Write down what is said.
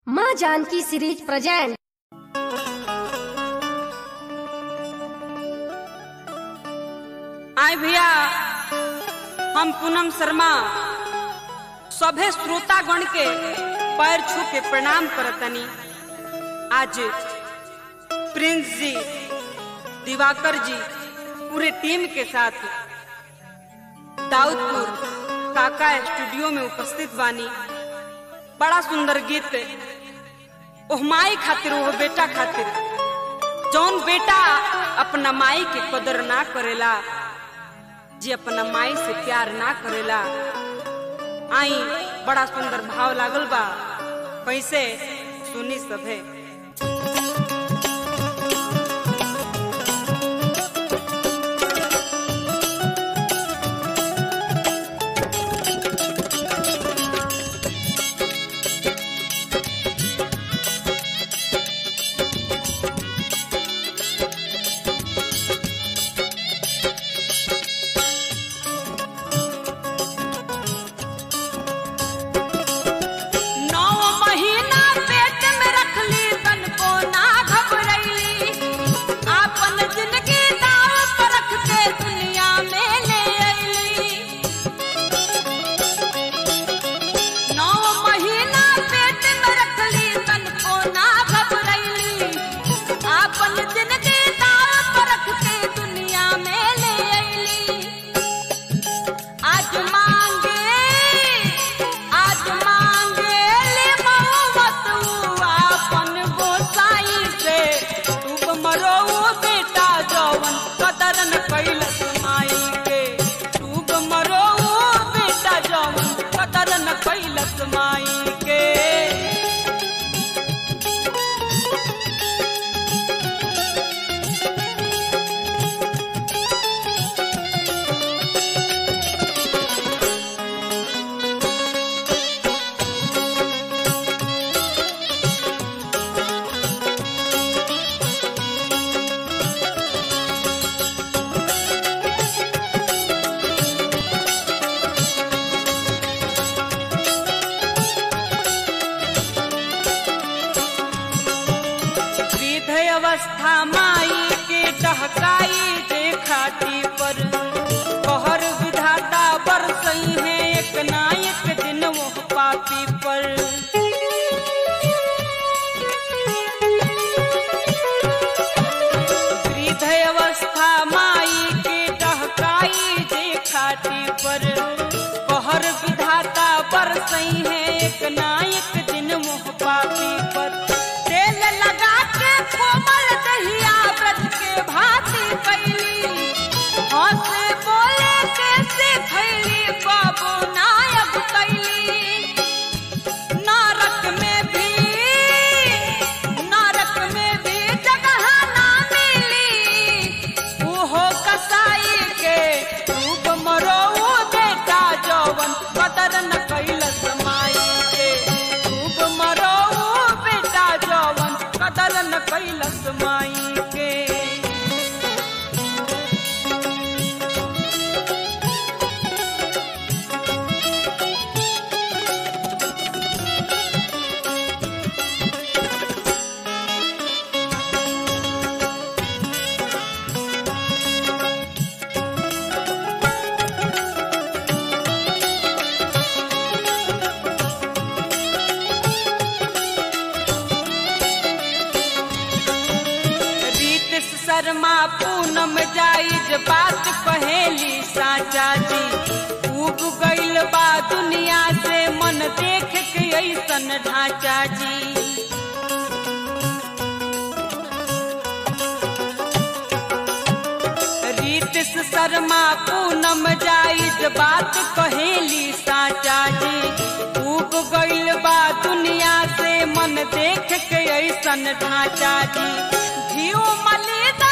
माँ Janaki series present आए भैया हम पूनम शर्मा सभे श्रोतागण के पैर छू के प्रणाम करतनी आज प्रिंस जी दिवाकर जी पूरे टीम के साथ दाऊदपुर काका स्टूडियो में उपस्थित बानी बड़ा सुंदर गीत ओह माई खातिर ओह बेटा खातिर जौन बेटा अपना माई के कदर ना करेला जी अपना माई से प्यार ना करेला आई बड़ा सुंदर भाव लागल बा कैसे सुनी सभे नौ महीना पेट में रखली तन को ना घबरैली आपन जिंदगी दाव पर रख के दुनिया में ले अइली नौ महीना पेट में रखली तन को ना घबरैली आपन जिंदगी दाव पर रख के दुनिया में ले अइली आज मांगे आज मांगे ले मोहब्बत आपन गोसाई से तू मरो बेटा जवन कदर न कैलस माई के तू मरो बेटा जवन कदर न कैलस माई के वृद्ध अवस्था माई के डहकाई जे खाटी पर कहर विधाता बरसई है एक ना एक दिन वो पापी पर वृद्ध अवस्था माई के डहकाई जे खाटी पर कहर विधाता बरसई है एक ना एक दिन मुँह पापी पर तेल लगा के कोमल दहिया व्रत के भांति कैली हंसे बोले कैसे खैली बाबू नायक कैली नरक में भी नरक में भी जगह ना मिली ओहो कसाई के रूप मरो बेटा जवन कदर न कैलस माई के रूप मरो बेटा जवन कदर न कैलस माई के रीत शर्मा पूनम जाइज बात कहेली साचा जी उब गइल बा दुनिया से मन देख के ऐसन ढांचा जी रीतिस शर्मा पूनम जाइज बात कहेली साचा जी उब गइल बा दुनिया से मन देख के ऐसन ढांचा जी घियो मलिदा